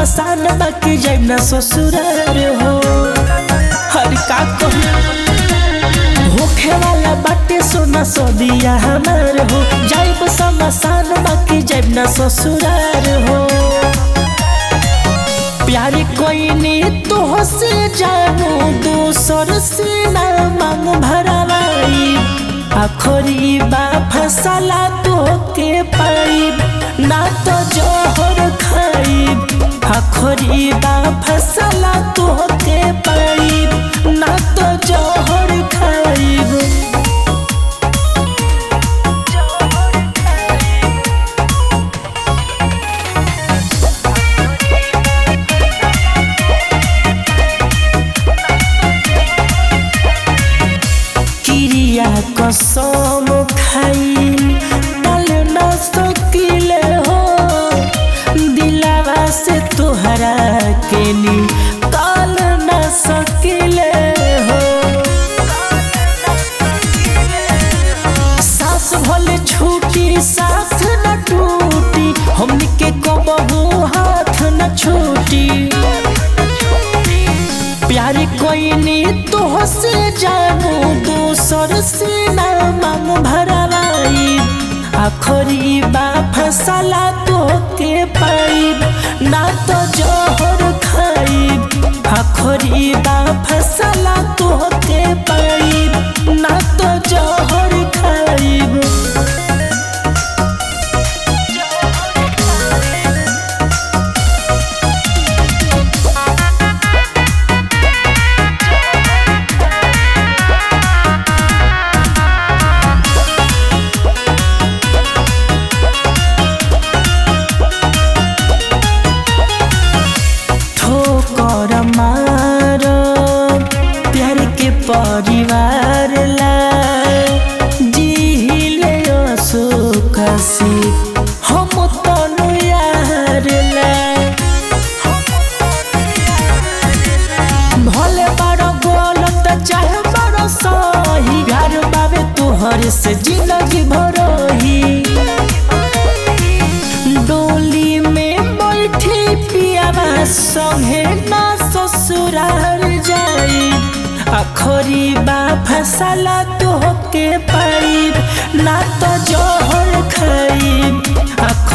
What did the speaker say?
समसान बाकी जाइब ना ससुरार हो हर का कहूँ होखे वाला बाटे सोना सदिया हमार हो जाइब समसान बाकी जाइब ना ससुरार हो प्यार कोई ने तो से जानू दोसर से ना मांग भरवाई आखरी बा फसला तो के पाई ना तो जोहर खाई आखरी बा फसला तो के पाई ना तो जोहर खाई क्रिया कसम खाई डाल न सकिले हो दिलावा से तोहरा के नी काल न सकिले हो सास भले छूटी साथ न टूटी हमनी के कबहू हाथ न छूटी प्यार कोई ने तो से जानू दोसर से ना मांग भरवाई आखरी बा फसला तो के पाई ना तो जोहर खाई आखरी बा फसला तो के पाई ना तो जोहर खाई ठोकर मार प्यार के परिवार ला जिहिले सुखसी हम तनु यार ला भले बड़ गलत चाहे बड़ सही घर बाबे तुहर से जिंदगी भरही डोली में बैठी पियावा संगे ना ससुराल जाई आखरी बा फसला तो के पाई ना तो जोहर खाई